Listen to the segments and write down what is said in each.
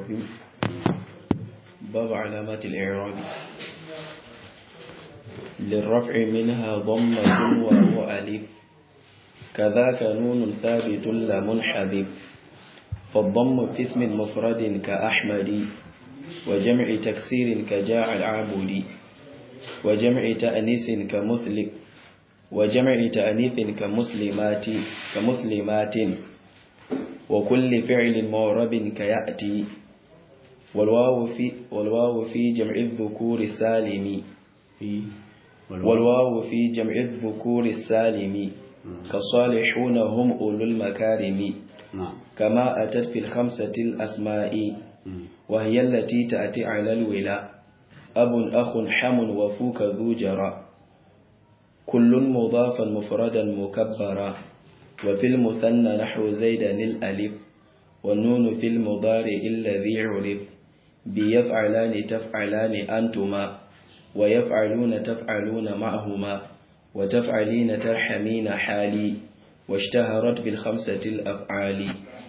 الرحيم باب علامات الإعراب للرفع منها ضمة وهو ألف كذاك نون ثابت لا منحذف فالضم في اسم مفرد كأحمد وجمع تكسير كجاع العبد وجمع تأنيس كمثل وجمع تأنيث كمسلمات كمسلمات وكل فعل معرب كيأتي والواو في والواو في جمع الذكور السالم في والواو في جمع الذكور السالم كالصالحون هم أولو المكارم نعم كما أتت في الخمسة الأسماء مم. وهي التي تأتي على الولاء أب أخ حم وفوك ذو جرى كل مضافا مفردا مكبرا وفي المثنى نحو زيدا الألف والنون في المضارع الذي عرف بيفعلان تفعلان أنتما ويفعلون تفعلون معهما وتفعلين ترحمين حالي واشتهرت بالخمسة الأفعال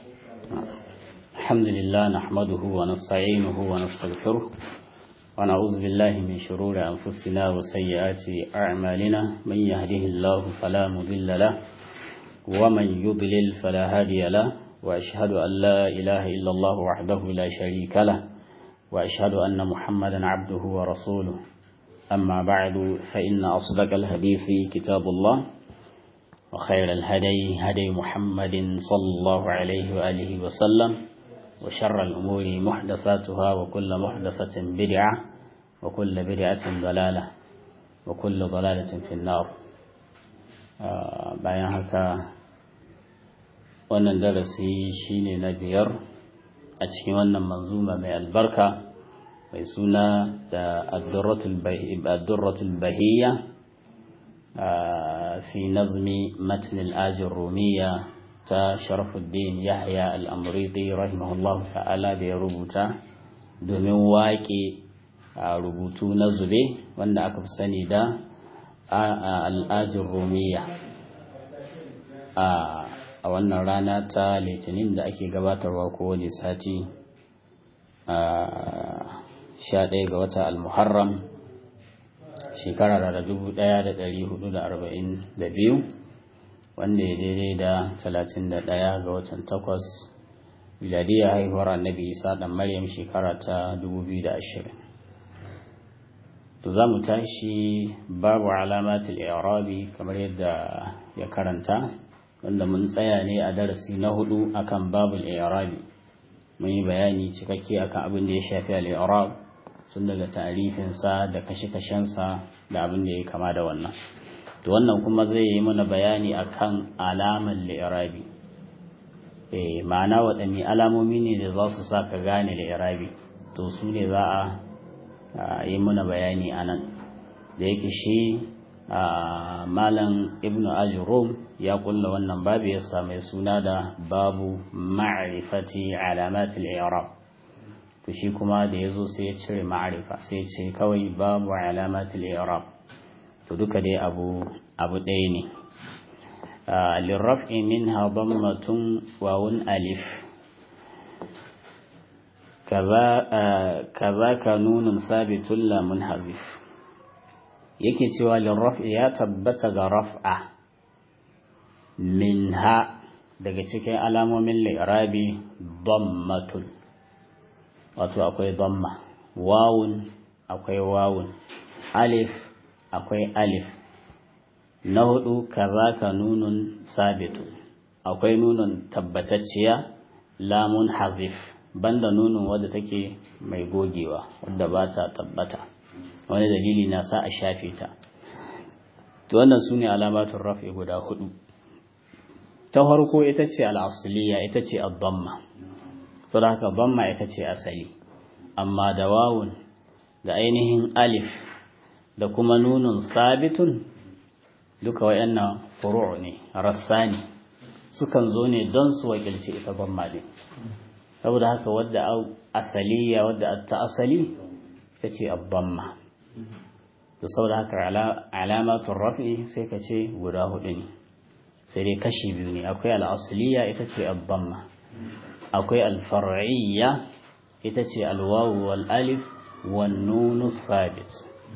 الحمد لله نحمده ونستعينه ونستغفره ونعوذ بالله من شرور أنفسنا وسيئات أعمالنا من يهده الله فلا مضل له ومن يضلل فلا هادي له وأشهد أن لا إله إلا الله وحده لا شريك له وأشهد أن محمدا عبده ورسوله أما بعد فإن أصدق الحديث كتاب الله وخير الهدي هدي محمد صلى الله عليه وآله وسلم وشر الأمور محدثاتها وكل محدثة بدعة وكل بدعة ضلالة وكل ضلالة في النار آه bayan haka wannan darasi shine na biyar a cikin wannan manzuma mai albarka mai suna da addurratul bahiyya fi nazmi matn al-ajir rumiya ta sharafuddin yahya al-amriti rahimahullah ta'ala da ya rubuta domin waƙe rubutu na zube wanda aka fi sani da al'ajin rumiya a wannan rana ta litinin da ake gabatarwa kowane sati a sha ɗaya ga wata al-muharram shekara da dubu ɗaya da ɗari hudu da arba'in da biyu wanda ya daidai da talatin da ɗaya ga watan takwas miladiyar haihuwar annabi isa ɗan maryam shekara ta dubu biyu da ashirin to za mu tashi babu alamatul i'rabi kamar yadda ya karanta wanda mun tsaya ne a darasi na hudu akan babul i'rabi mun yi bayani cikakke akan abin da ya shafi al-i'rab tun daga tarifinsa da kashe-kashensa da abin da ya kama da wannan to wannan kuma zai yi mana bayani akan alamar li'irabi eh ma'ana waɗanne alamomi ne da za su sa ka gane li'irabi to su ne za a yi mana bayani a nan da yake shi malam ibnu ajrum ya kulla wannan babu ya same suna da babu ma'rifati alamatul i'rab to shi kuma da yazo sai ya cire ma'rifa sai ya ce kawai babu alamatul i'rab to duka dai abu abu ɗaya ne lirraf'i minha dammatun wawun alif kaza ka nunun sabitun la munhazif yake cewa lirraf'i ya tabbata ga raf'a minha daga cikin alamomin li'rabi dammatun wato akwai damma wawun akwai wawun alif akwai alif na hudu kaza ka nunun sabitu akwai nunun tabbatacciya lamun hazif banda nunun wadda take mai gogewa wadda ba ta tabbata wani dalili na sa a shafe ta to wannan su ne alamatun rafi guda hudu ta farko ita ce al'asuliya ita ce abdamma sau da haka bamma ita ce asali amma da wawun da ainihin alif da kuma nunun sabitun duka wayannan furu' ne rassa ne sukan zo ne don su wakilci ita bamma din saboda haka wadda asaliya wadda ta asali ita ce abbamma to saboda haka alamatun rafi sai ka ce guda hudu ne sai dai kashi biyu ne akwai al'asaliya ita ce abbamma akwai alfar'iyya ita ce alwawu wal alif wan nunu sabit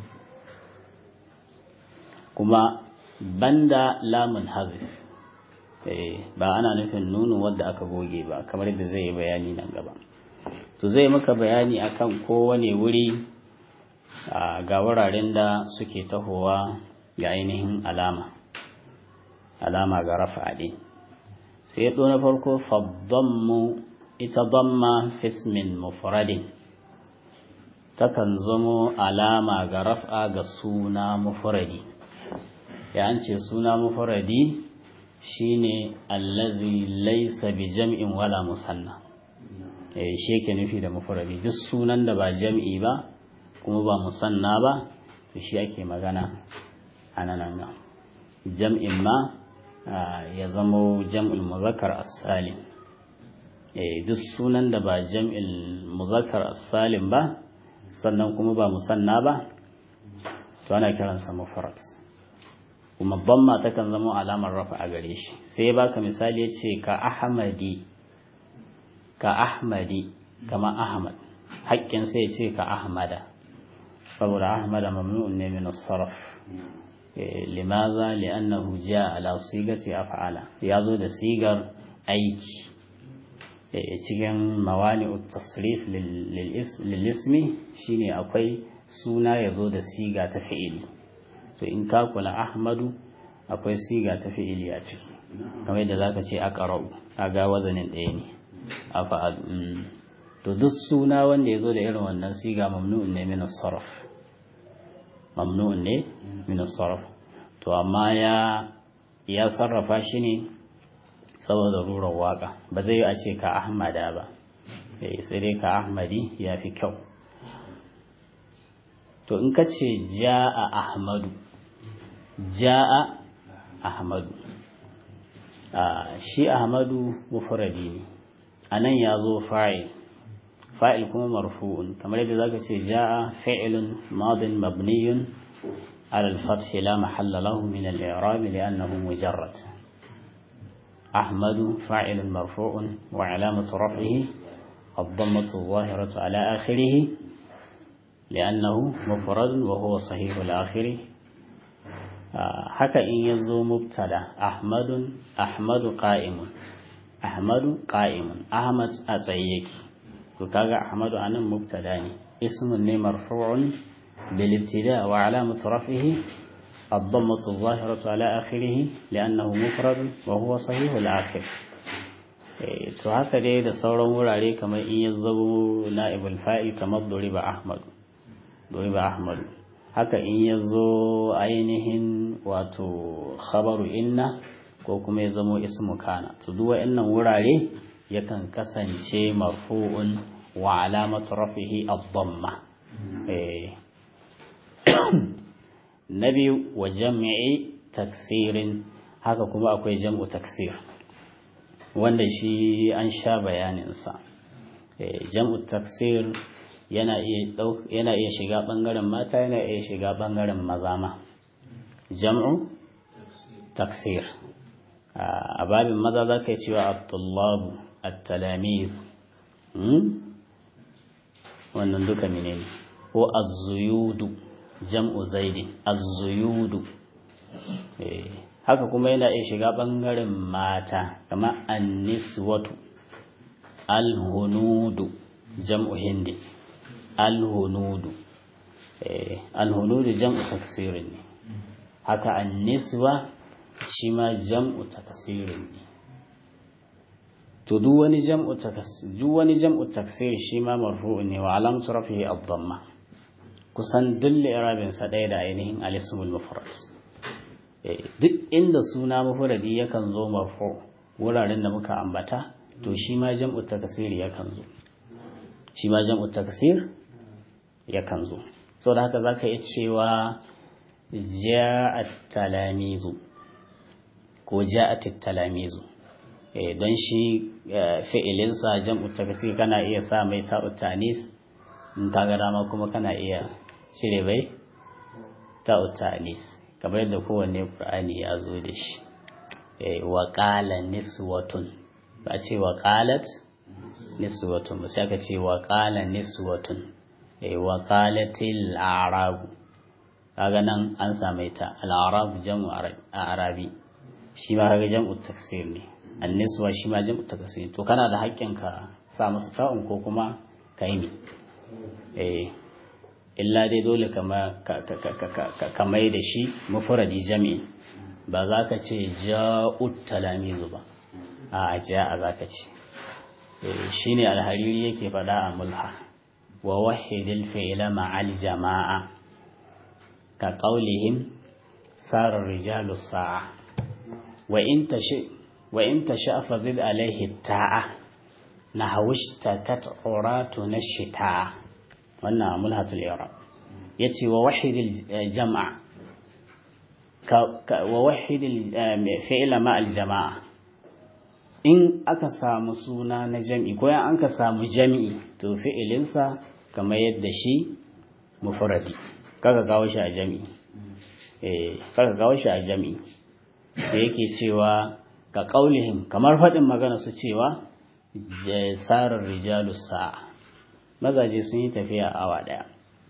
kuma banda lamun hazif ba ana nufin nunu wadda aka goge ba kamar yadda zai yi bayani nan gaba to zai maka bayani akan kowane wuri ga wuraren da suke tahowa ga ainihin alama alama ga rafa ɗin sai ya na farko faddammu ita damma fismin mufradin takan zamo alama ga raf'a ga suna mufradi ya an ce suna mufradi shine allazi laysa bi jam'in wala musanna eh shi yake nufi da mufradi duk sunan da ba jam'i ba kuma ba musanna ba to shi ake magana a nan nan jam'in ma ya zamo jam'ul muzakkar as-salim eh duk sunan da ba jam'il muzakkar as-salim ba sannan kuma ba musanna ba to ana kiransa mufrad kuma bamma takan zama alamar rafa a gare shi sai ya baka misali yace ka ahmadi ka ahmadi kama ahmad haƙƙin sai ya ce ka ahmada saboda ahmada mamnu'un ne min as-sarf limaza li'annahu jaa ala sigati af'ala ya zo da sigar aiki cikin mawani'ut tasrif lil ismi shine akwai suna ya zo da siga ta fi'ili to in ka kula ahmadu akwai siga ta fi'ili a ciki kamar yadda zaka ce aqra'u kaga wazanin ɗaya ne afa'al to duk suna wanda ya zo da irin wannan siga mamnu'un ne min sarf mamnu'un ne min sarf to amma ya ya sarrafa shi ne saboda rurar waka ba zai a ce ka ahmada ba sai dai ka ahmadi ya fi kyau to in ka ce ja'a ahmadu ja'a ahmadu shi ahmadu mufradi ne a nan ya zo fa'il fa'il kuma marfu'un kamar yadda zaka ce ja'a fi'lun madin mabniyun على الفتح لا محل له من الإعراب لأنه مجرد أحمد فاعل مرفوع وعلامة رفعه الضمة الظاهرة على آخره لأنه مفرد وهو صحيح الآخر حكى إن يزو مبتدا أحمد أحمد قائم أحمد قائم أحمد أتيك وكذا أحمد أنا مبتدا اسم مرفوع بالابتداء وعلامة رفعه الضمة الظاهرة على آخره لأنه مفرد وهو صحيح الآخر to haka dai da sauran wurare kamar in ya zo na'ibul fa'il kamar duriba ahmadu duriba ahmadu haka in ya zo ainihin wato khabaru inna ko kuma ya zamo ismu kana to duk wa'annan wurare yakan kasance marfu'un wa alamatu rafihi ad-damma eh na biyu wa jam'i taksirin haka kuma akwai jam'u taksir wanda shi an sha bayaninsa jam'u taksir yana iya shiga ɓangaren mata yana iya shiga ɓangaren maza ma jam'u taksir a babin maza za ka yi cewa abdullabu at-talamiz wannan duka menene ko az-zuyudu jam'u zaidi az-zuyudu haka kuma yana iya shiga bangaren mata kama an-niswatu al-hunudu jam'u hindi al-hunudu al-hunudu jam'u taksirin ne haka an-niswa shi ma jam'u taksirin ne to duk wani jam'u taksir duk wani jam'u taksir shi ma marfu'un ne wa alamatu rafihi ad-damma kusan dulle irabinsa ɗaya da ainihin alismul mufrad duk inda suna mufradi yakan zo marfu wuraren da muka ambata to shi ma jam'u takasir yakan zo shi ma jam'u takasir yakan zo so da haka zaka iya cewa ja'at talamizu ko ja'at talamizu don shi fi'ilinsa jam'u takasir kana iya sa mai ta'ut tanis in ka ga dama kuma kana iya cire bai ta utanis kamar yadda kowanne qur'ani ya zo da shi wa qala niswatun ba ce wa qalat niswatun sai aka ce wa qala niswatun eh wa qalatil a'rabu kaga nan an same ta al-a'rab jam'u arabi shi ma kaga jam'u taksir ne an-niswa shi ma jam'u taksir to kana da haƙƙin ka sa masa ta'un ko kuma kai ne eh illa dai dole kama ka mai da shi mufradi jami'i ba za ka ce ja'ut talamizu ba a ja'a za ka ce shi ne alhariri yake faɗa a mulha wa wahidil fi'ila ma'al jama'a ka qaulihim sarar rijalu sa'a wa in tashi wa in tasha fazid alaihi ta'a nahawishtakat uratu nashita wannan mulhatul i'rab yace wa wahidil jam'a wa wahidil fi'ila ma'al jama'a in aka samu suna na jam'i ko an ka samu jam'i to fi'ilinsa kamar yadda shi mufradi kaga kawo shi a jam'i eh kaga kawo shi a jam'i sai yake cewa ka qaulihim kamar fadin magana su cewa sarar rijalu sa'a mazaje sun yi tafiya awa daya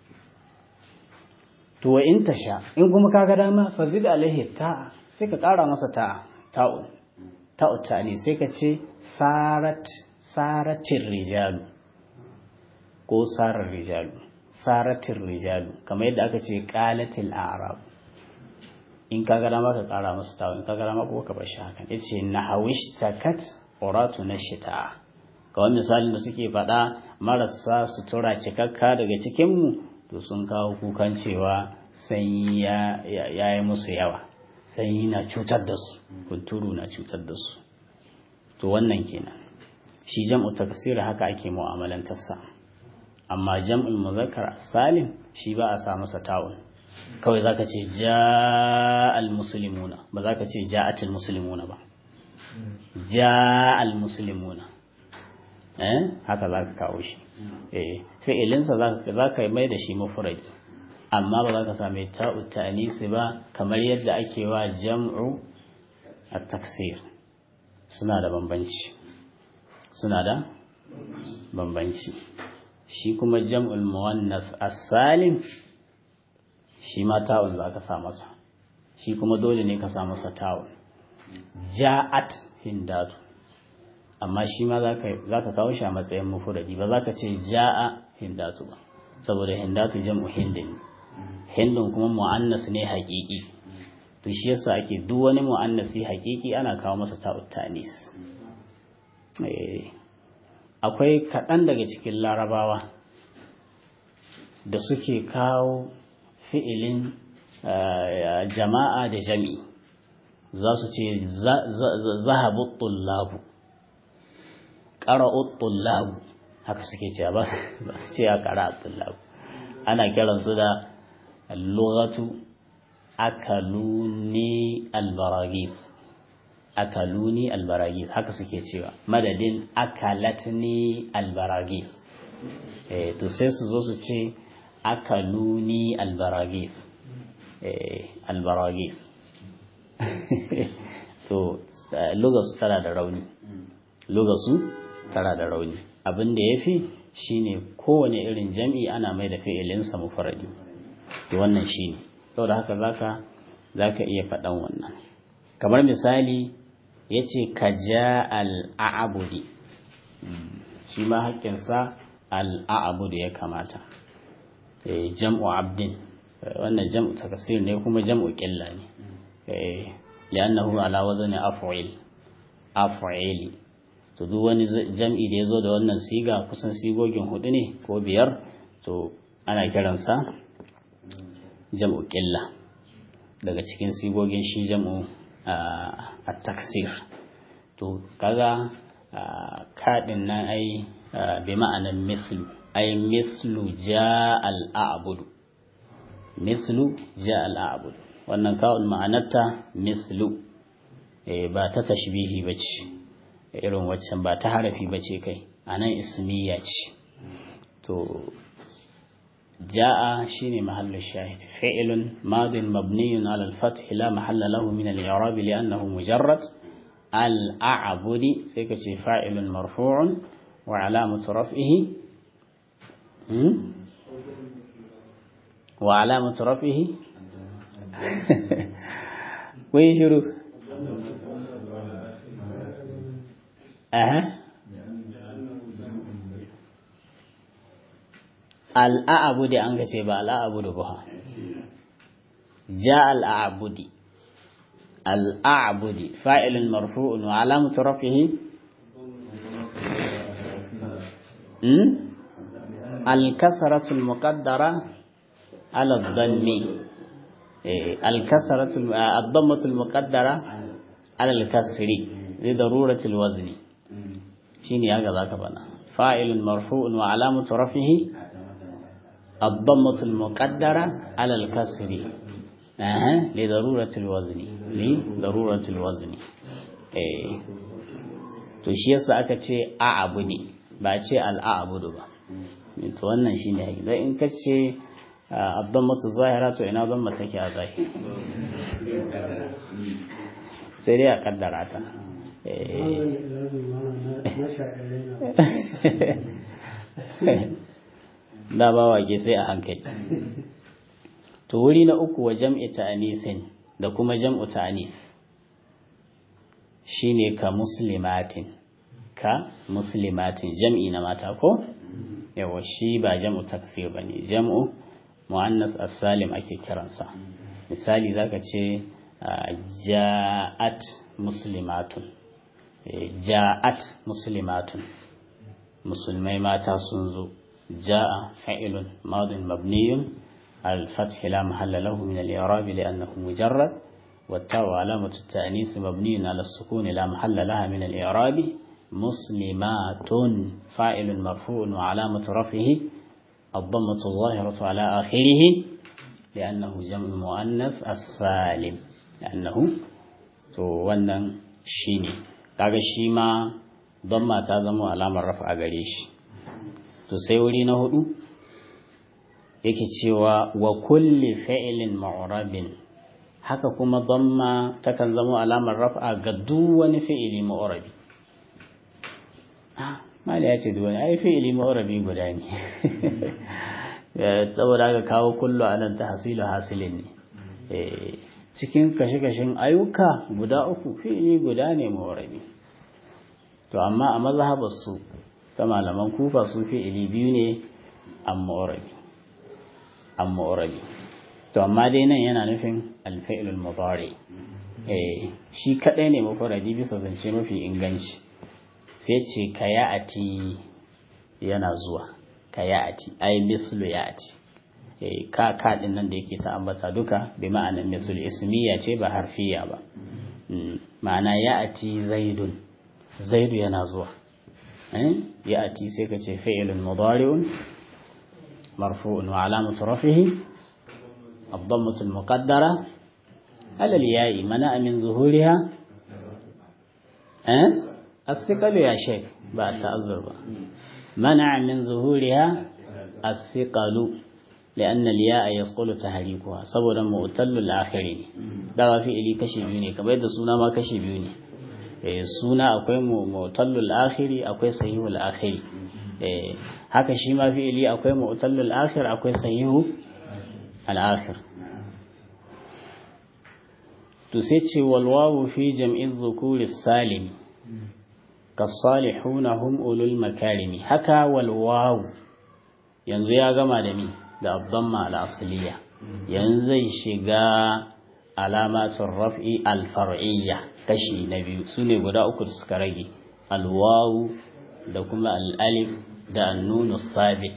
to wa in tasha in kuma kaga dama fazid alaihi ta sai ka kara masa ta ta'un ta'utta ne sai ka ce sarat saratir rijalu ko sarar rijalu saratir rijalu kamar yadda aka ce qalatil a'rab in ka ga dama ka kara musu tawo in ka ga dama ko ka bar shi hakan yace nahawish takat uratu nashita kawai misalin da suke faɗa marasa sutura cikakka daga cikin mu to sun kawo kukan cewa sanyi ya yi musu yawa sanyi na cutar da su kunturu na cutar da su to wannan kenan shi jam'u taksir haka ake mu'amalantarsa amma jam'ul muzakkar salim shi ba a sa masa ta'un kawai zaka ce ja'al muslimuna ba zaka ce ja'atul muslimuna ba ja'al muslimuna eh haka zaka kawo shi eh fi'ilinsa zaka zaka mai da shi mufrad amma ba za ka same ta'u ta'nisi ba kamar yadda ake wa jam'u at-taksir suna da bambanci suna da bambanci shi kuma jam'ul muwannas as-salim shi ma ta'un za ka sa masa shi kuma dole ne ka sa masa ta'un ja'at hindatu amma shi ma za ka kawo shi a matsayin mufuradi ba za ka ce ja'a hindatu ba saboda hindatu jam'u hindin hindun kuma mu'annas ne haƙiƙi to shi yasa ake duk wani mu'annasi haƙiƙi ana kawo masa ta'ut tanis akwai kaɗan daga cikin larabawa da suke kawo fi'ilin jama'a da jami za su ce zahabu tullabu ƙara'ut tullabu haka suke ce ba su ce a ƙara'ut tullabu ana kiransu da اللغة akaluni albaragis akaluni albaragis haka suke cewa madadin akalatni albaragis eh to sai su zo su ce akaluni albaragis eh albaragis to lugasu tana da rauni lugasu tana da rauni abin da yafi shine kowane irin jam'i ana mai da fi'ilinsa mufradi to wannan shine saboda haka zaka zaka iya faɗan wannan kamar misali yace ka ja al-a'budi shi ma haƙƙinsa al-a'budu ya kamata eh jam'u abdin wannan jam'u takasir ne kuma jam'u qilla ne eh li'annahu ala wazni af'il af'ili to duk wani jam'i da yazo da wannan siga kusan sigogin hudu ne ko biyar to ana kiransa jam'u ƙilla daga cikin sigogin shi jam'u a taksir to kaga kaɗin nan ai bi ma'anar mislu ai mislu ja al'abudu mislu ja al'abudu wannan kawun ma'anarta mislu ba ta tashbihi ba ce irin waccan ba ta harafi ba ce kai a nan ismiya ce to جاء شين محل الشاهد فعل ماض مبني على الفتح لا محل له من الإعراب لأنه مجرد الأعبد سيكشي فاعل مرفوع وعلامة رفعه وعلامة رفعه ويشرو أها الأعبد أنك تبع الأعبد بها جاء الأعبد الأعبد فاعل مرفوع وعلامة رفعه الكسرة المقدرة على الضم الكسرة الضمة المقدرة على الكسر لضرورة الوزن شيني هكذا كبنا فاعل مرفوع وعلامة رفعه الضمة المقدرة على الكسر أه. لضرورة الوزن لضرورة الوزن eh to shi yasa aka ce a'abu ne ba ce al'abudu ba to wannan shine yake dan in kace abdammatu zahira to ina zamma take a zahiri sai dai a kaddara ta da ba wake sai a hankali to wuri na uku wa jam'i ta'anisin da kuma jam'u ta'anis shine ka muslimatin ka muslimatin jam'i na mata ko yawa shi ba jam'u taksir bane jam'u muannas as-salim ake kiransa misali zaka ce ja'at muslimatun ja'at muslimatun musulmai mata sun zo ja'a fa'ilun madin mabniyun al-fath la mahalla lahu min al-i'rab li'annahu mujarrad والتاء علامة التأنيث مبني على السكون لا محل لها من الإعراب مسلمات فاعل مرفوع وعلامة رفعه الضمة الظاهرة على آخره لأنه جمع مؤنث السالم لأنه to wannan shine kaga shi ma damma ta zama alamar rafa a gare shi to sai wuri na hudu yake cewa wa kulli fi'lin mu'rabin haka kuma damma takan zama alamar rafa ga duk wani fi'ili mu'rabi mali ya ce duwani ai fi'ili ma'urabi guda ne saboda aka kawo kullu a nan ta hasilu hasilin ne cikin kashe-kashen ayyuka guda uku fi'ili guda ne ma'urabi to amma a mazhabarsu ta malaman kufa su fi'ili biyu ne an ma'urabi an ma'urabi to amma dai nan yana nufin alfa'ilul mudari shi kadai ne mafuradi bisa zance mafi inganci sai ce ka ya'ati yana zuwa ka ya'ati ai mislu ya'ati eh ka ka din nan da yake ta ambata duka bi ma'anar mislu ismiya ce ba harfiya ba ma'ana ya'ati zaidun zaidu yana zuwa eh ya'ati sai ka ce fi'lun mudari'un marfu'un wa alamatu rafihi الضمة المقدرة على الياء منع من ظهورها أه؟ الثقل يا شيخ بعد تأذر بقى. منع من ظهورها الثقل لأن الياء يسقل تحريكها صبرا مؤتل الآخرين ده في إلي كشي بيوني كما يدى سونا ما كشي بيوني suna akwai mu'tallul akhiri akwai sahihul akhiri haka shi ma fi'ili akwai mu'tallul akhir akwai sahihu al-akhir to sai ce wal wawu fi jam'i dhukuri salim kasalihuna hum ulul makarimi haka wal wawu yanzu ya gama da mi da abdamma al-asliya yanzu zai shiga alamatun raf'i al-far'iyya kashi na biyu sune guda uku da suka rage al-wawu da kuma al-alif da an-nunu sabit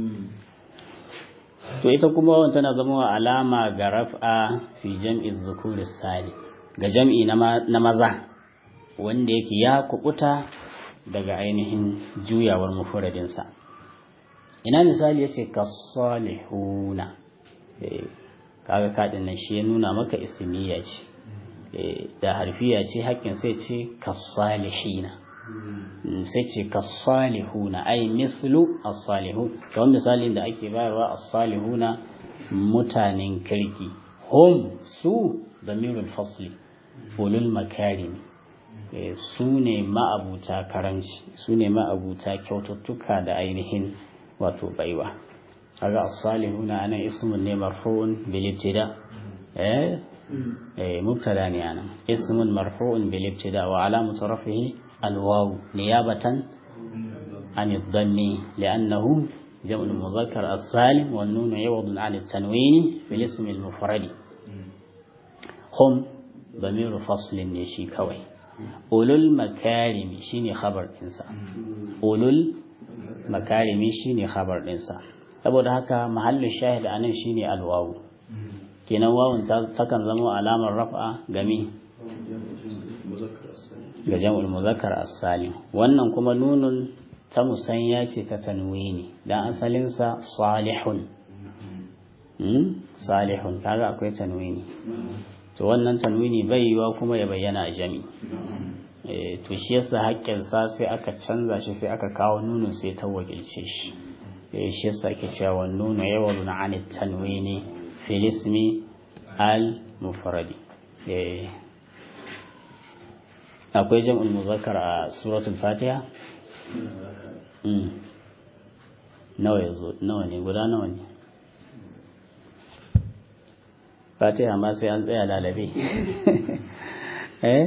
to ita kuma wannan tana zama alama ga raf'a fi jam'i dhukuri salim ga jam'i na maza wanda yake ya kubuta daga ainihin juyawar mufuradinsa ina misali yace kasalihuna kaga kadin nan shi ya nuna maka ismiya ce da harfiya ce hakkin sai ce kasalihina sai ce kasalihuna ai mislu as-salihun kamar misalin da ake bayarwa as-salihuna mutanen kirki hum su damirul fasli ulul makarimi su ne ma'abuta karanci su ne ma'abuta kyaututtuka da ainihin wato baiwa kaga as-salihuna ana ismun ne marfu'un bil ibtida eh eh mubtada ne ana ismun marfu'un bil ibtida wa alamatu rafihi al-waw niyabatan an ad-dhammi li'annahu جمع المذكر السالم والنون يوض عن التنوين بالاسم المفرد هم ضمير فصل نشي كوي أولو المكارم شيني خبر إنسان أولو المكارم شيني خبر إنسان saboda haka mahallin shahid a nan shine alwawu kenan wawun takan zama alamar rafa gami ga jam'ul muzakkar as-salim wannan kuma nunun ta musanya ce ta tanwini dan asalinsa salihun salihun kaga akwai tanwini to wannan tanwini bai yiwa kuma ya bayyana a jami to shi yasa haƙƙinsa sai aka canza shi sai aka kawo nunun sai ta wakilce shi shi yasa ake cewa nunu yawalu na anit tanwini fil ismi al mufradi akwai jam'ul muzakkar a suratul fatiha nawa ya zo nawa ne guda nawa ne fatiha ma sai an tsaya lalabe eh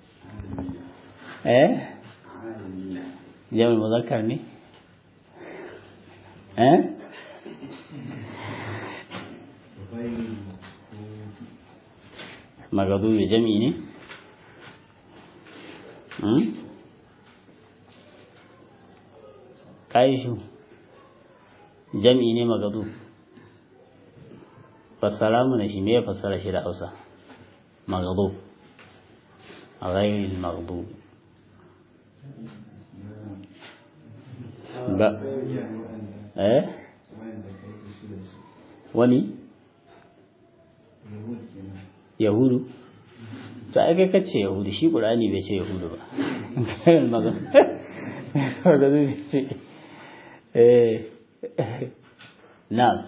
eh jami'ul muzakkar ne eh magadubi jami'i ne kaishu jam'i ne magadu fassara mana shi me ya fassara shi da hausa magadu a ghairil magadu ba eh wani yahudu to ai kai kace yahudu shi qur'ani bai ce yahudu ba magadu magadu bai ce na'am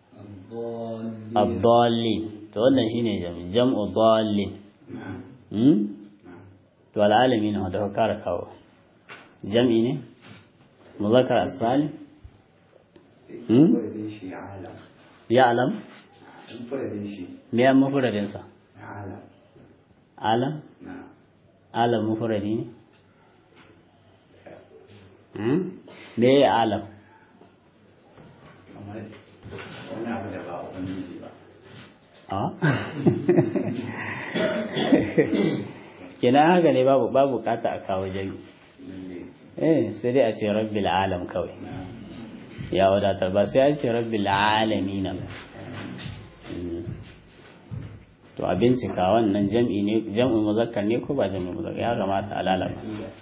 abdallin to wannan shine jam'u dallin hmm to alalamin da ka kara kawo jam'i ne muzakkar as-salim hmm ya alam me ya mufradin sa alam alam mufradi ne hmm me ya alam wani abu da ba ubangiji ba a kina haka ne babu babu kata a kawo jami eh sai dai a ce rabbil alam kawai ya wadatar ba sai a ce rabbil alamin ba to a bincika wannan jam'i ne jam'u muzakkar ne ko ba jam'u muzakkar ya kamata a lalaba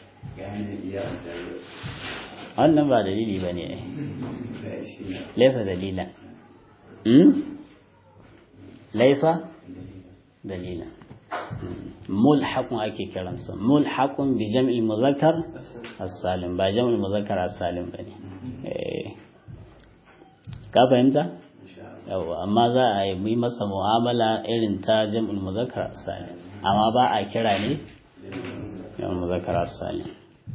wannan ba dalili ba ne laisa dalilan laisa dalilan mulhaqun ake kiransa mulhaqun bi jam'il muzakkar as-salim ba jam'il muzakkar as-salim bane ka fahimta yawa amma za a yi yi masa mu'amala irin ta jam'il muzakkar as-salim amma ba a kira ne jam'il muzakkar as-salim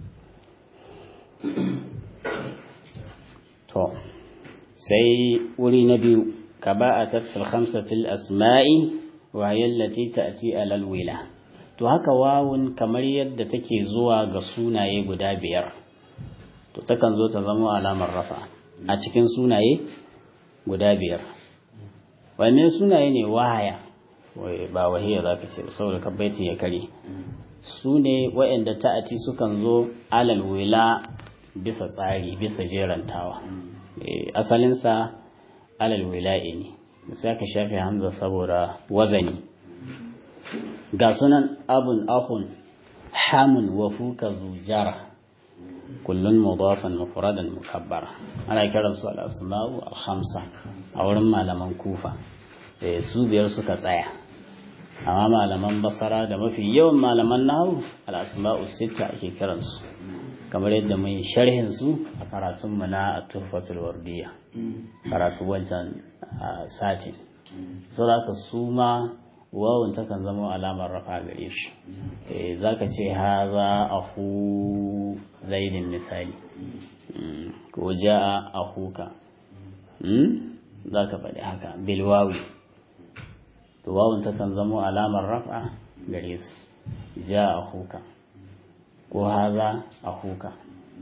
to sai wuri na biyu ka ba a tafsir khamsatil asma'i wa yallati ta'ti alal wila to haka wawun kamar yadda take zuwa ga sunaye guda biyar to takan zo ta zama alamar rafa a cikin sunaye guda biyar wanne sunaye ne wahaya ba wahiya za ka ce saboda kabbaitin ya kare su ne waɗanda ta'ati sukan zo alal wila bisa tsari bisa jerantawa asalinsa alal wila'i ne sai aka shafe hamza saboda wazani ga sunan abun ahun hamun wa fuka zujara kullun mudafan mufradan mukabbara ana kiran su al-asma'u al-khamsa a wurin malaman kufa su biyar suka tsaya amma malaman basara da mafi yawan malaman nahu al-asma'u sita ake kiransu kamar yadda mun sharhin su a karatun mu na tuhfatul wardiya karatu wancan satin so da su ma wawun takan zama alamar rafa gare shi za ka ce haza ahu zaidin misali ko ja'a ahuka za ka faɗi haka bilwawi to wawun takan zama alamar rafa gare su ja'a ahuka ko haza ahuka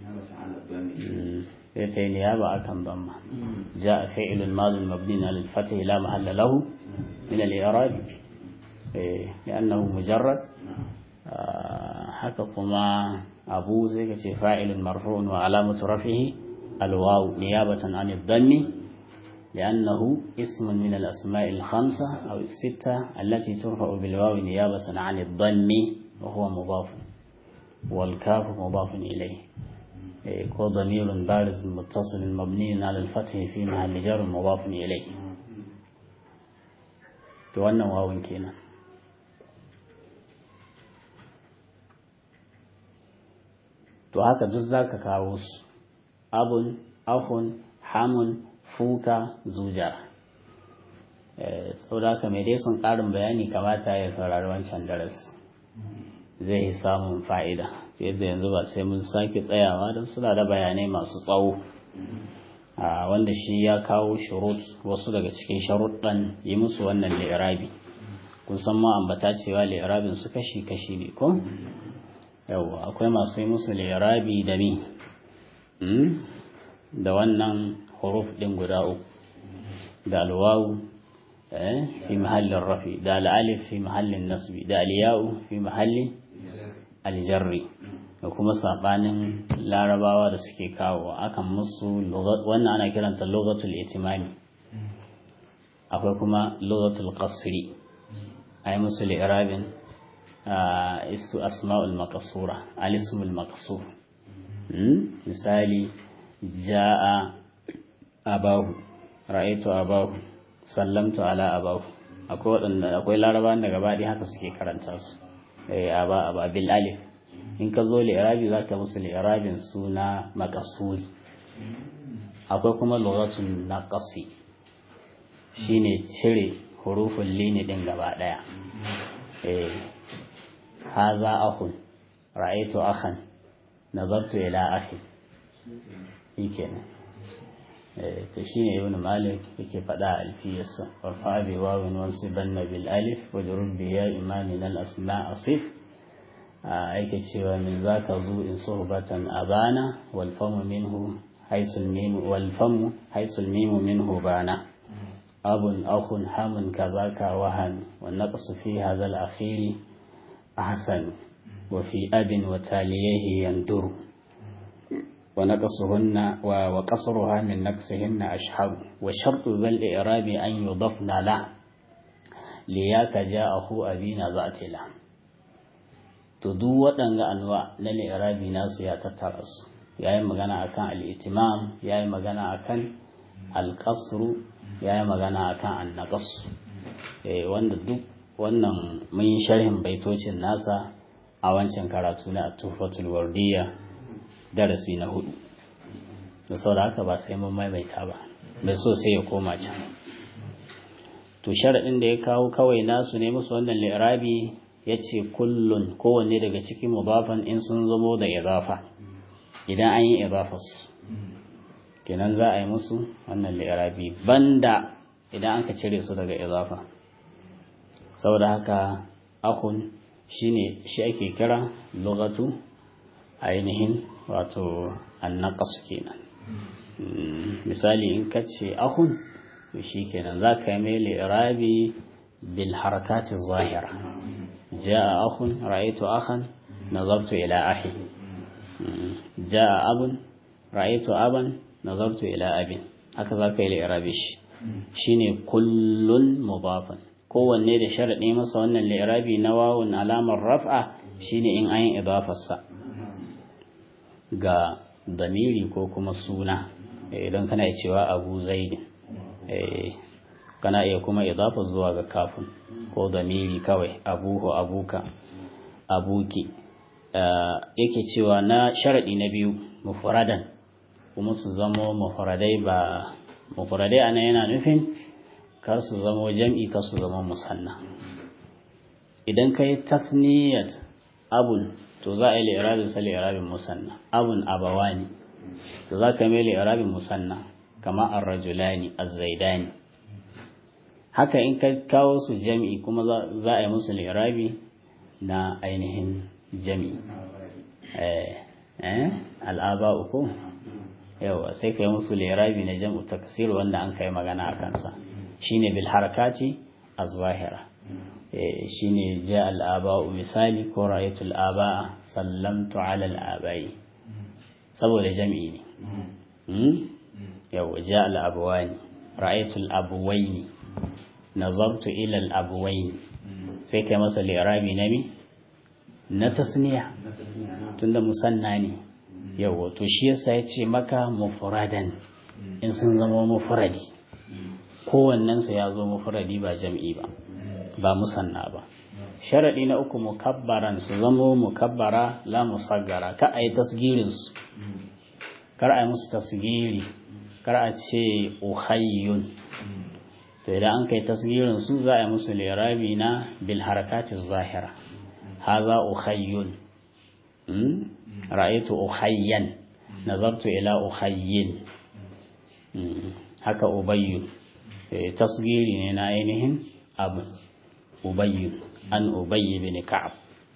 sai ta yi niyaba akan damma ja'a fi'ilun madin mabni na lilfatih la mahalla lahu min al-i'rab لأنه مجرد haka kuma abu zai ka ce fa'ilun marfu'un wa alamatu rafihi alwawu niyabatan an dhanni لأنه اسم من الأسماء الخمسة أو الستة التي ترفع بالواو نيابة عن الضم وهو مضاف والكاف مضاف إليه هو ضمير بارز متصل مبني على الفتح في محل جر مضاف إليه توانا واو كينا to haka duk za ka kawo su abun ahun hamun fuka zuja sau da haka mai dai sun ƙarin bayani kamata ya saurari wancan darasi zai yi samun fa'ida yadda yanzu ba sai mun sake tsayawa don suna da bayanai masu tsawo wanda shi ya kawo shurut wasu daga cikin sharuɗan yi musu wannan li'irabi kun san ma ambata cewa li'irabin su kashi-kashi ne ko? yawwa akwai masu yi musu lirabi da mi da wannan huruf ɗin guda uku da alwawu fi mahallin rafi da al'alif fi mahallin nasbi da aliyawu fi mahallin aljarri da kuma saɓanin larabawa da suke kawo akan musu wannan ana kiranta logatul itimami akwai kuma logatul qasri a yi musu lirabin isu asma'ul makasura alismul makasur misali ja'a abahu ra'aitu abahu sallamtu ala abahu akwai waɗanda akwai larabawan da gaba haka suke karanta su eh aba aba bil alif in ka zo li'irabi za ka musu li'irabin suna makasuri akwai kuma lughatul naqasi shine cire hurufin lini din gaba daya eh هذا أخ رأيت أخا نظرت إلى أخي يكنا تشين ابن مالك يكي فدا الفيس وارفع بواو وانصبن بالألف وجرب بياء ما من الأسماء أصف أيك تشوى من ذاك ذو إن صحبة أبانا والفم منه حيث الميم والفم حيث الميم منه بانا أب أخ حم كذاك وهن والنقص في هذا الأخير أحسن وفي أب وتاليه يندر ونقصهن وقصرها من نقصهن أشهر وشرط ذا الإعراب أن يضفن له لياك جاءه أبينا ذات له تدو waɗanga anwa na li'irabi nasu ya tattara su ya yi magana akan al'itimam ya yi magana akan alƙasru ya yi magana akan annaƙas wanda duk wannan mun yi sharhin baitocin nasa a wancan karatu na tufatul wardiya darasi na hudu da saboda haka ba sai mun maimaita ba mai so sai ya koma can to sharaɗin da ya kawo kawai nasu ne musu wannan li'irabi ya ce kullun kowanne daga cikin mudafan in sun zamo da idafa idan an yi idafas kenan za a yi musu wannan li'irabi banda idan an ka cire su daga idafa saboda haka akun shine shi ake kira lugatu ainihin wato annaqas kenan misali in ka ce akun to shi kenan za ka yi mai li'irabi bil harakati zahira ja'a akun ra'aytu akhan nazartu ila akhi ja'a abun ra'aytu aban nazartu ila abin haka za ka yi li'irabi shi shine kullun mudafan kowanne da sharaɗi masa wannan li'irabi na wawun alamar raf'a shine in an yi idafarsa ga damiri ko kuma suna idan kana cewa abu zaidin kana iya kuma idafa zuwa ga kafin ko damiri kawai abuhu abuka abuki yake cewa na sharaɗi na biyu mufradan kuma su zamo mufradai ba mufradai ana yana nufin kar su zamo jam'i kar su zama musanna idan ka yi tasniyat abun to za a yi li'irabin sa li'irabin musanna abun abawani to za ka mai li'irabin musanna kama ar-rajulani az-zaidani haka in ka kawo su jami'i kuma za a yi musu li'irabi na ainihin jami'i eh eh al'aba uku yawa sai ka yi musu li'irabi na jam'u taksir wanda an kai magana a kansa shine bil harakati az-zahira shine ja al'aba'u misali ko ra'aytu al'aba'a sallamtu 'ala al'aba'i saboda jami'i ne yau ja al'abawani ra'aytu al'abuwaini nazartu ila al'abuwaini sai kai masa li'rabi na mi na tasniya tunda musanna ne yau to shi yasa ya ce maka mufradan in sun zama mufradi kowannensu ya zo mufradi ba jam'i ba ba musanna ba sharaɗi na uku mukabbaran su zamo mukabbara la musaggara ka a yi tasgirinsu kar a yi musu tasgiri kar a ce uhayyun to idan an kai tasgirinsu za a yi musu lirabi na bil harakati zahira haza uhayyun ra'aytu uhayyan nazartu ila uhayyin haka ubayyu tasgiri ne na ainihin abu ubayyu an ubayyi bin ka'ab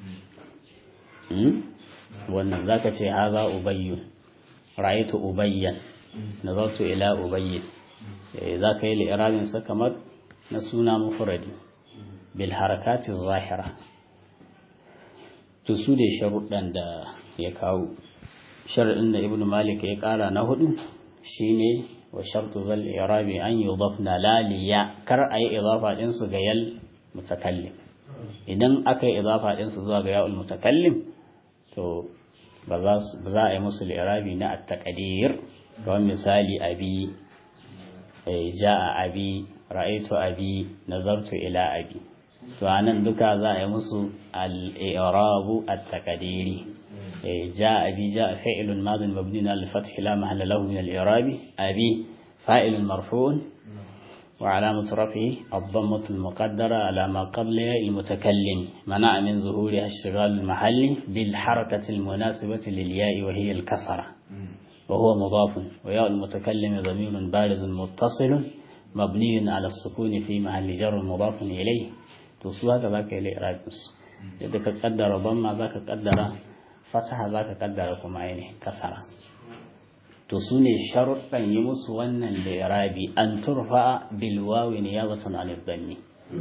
wannan zaka ce haza ubayyu ra'aytu ubayyan nazartu ila ubayyi zaka yi li'irabin sa kamar na suna mufradi bil harakati zahira to su da sharuɗan da ya kawo sharuɗin da ibnu malik ya ƙara na hudu shine wa shartu zal irabi an yudafna laliya kar ayi idafa din su ga yal mutakallim idan aka yi idafa din su zuwa ga ya'ul mutakallim to ba za a yi musu irabi na at-taqdir kamar misali abi ja'a abi ra'aytu abi nazartu ila abi to anan duka za a yi musu al-i'rabu at-taqdiri جاء أبي جاء فعل ماض مبني على الفتح لا محل له من الإعراب أبي فاعل مرفوع وعلامة رفعه الضمة المقدرة على ما قبلها المتكلم منع من ظهورها اشتغال المحل بالحركة المناسبة للياء وهي الكسرة وهو مضاف وياء المتكلم ضمير بارز متصل مبني على السكون في محل جر مضاف إليه تصوها كذاك إلى إعراب إذا قدر ضمة ذاك قدر fataha za ka kaddara kuma ainihin kasara to su ne sharuɗan yi musu wannan lirabi an turfa bilwawi ne ya zaton alifdanni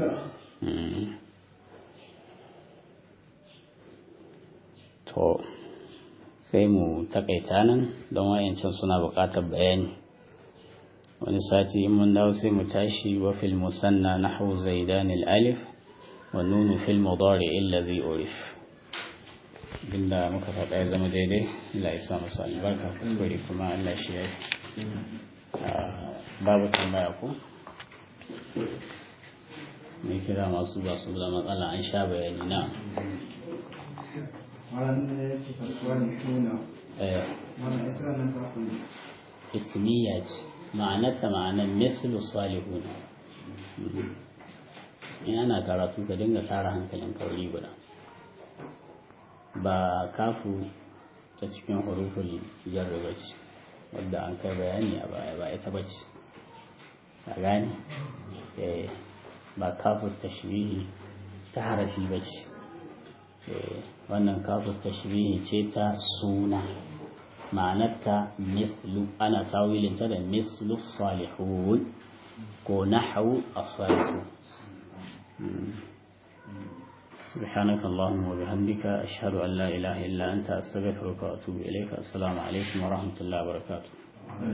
to sai mu takaita nan don wayancin suna buƙatar bayani wani sati in mun dawo sai mu tashi wa fil musanna nahwu zaidan al-alif wa nunu fil mudari allazi urif abinda muka faɗa ya zama daidai Allah ya sa masa albarka kuskure kuma Allah shi ya babu tambaya ko mai kira masu ba su da matsala an sha bayani na ismiya ce ma'anarta ma'anar mislu salihuna in ana karatu ka dinga tara hankalin kauri guda ba kafu ta cikin huruful jarri ba ce wadda an kai bayani a baya ba ita ba ce a gane ba kafu tashbihi ta harafi ba ce wannan kafu tashbihi ce ta suna ma'anarta mislu ana tawilinta da mislu salihun ko nahawu as-salihun سبحانك اللهم وبحمدك أشهد أن لا إله إلا أنت أستغفرك وأتوب إليك السلام عليكم ورحمة الله وبركاته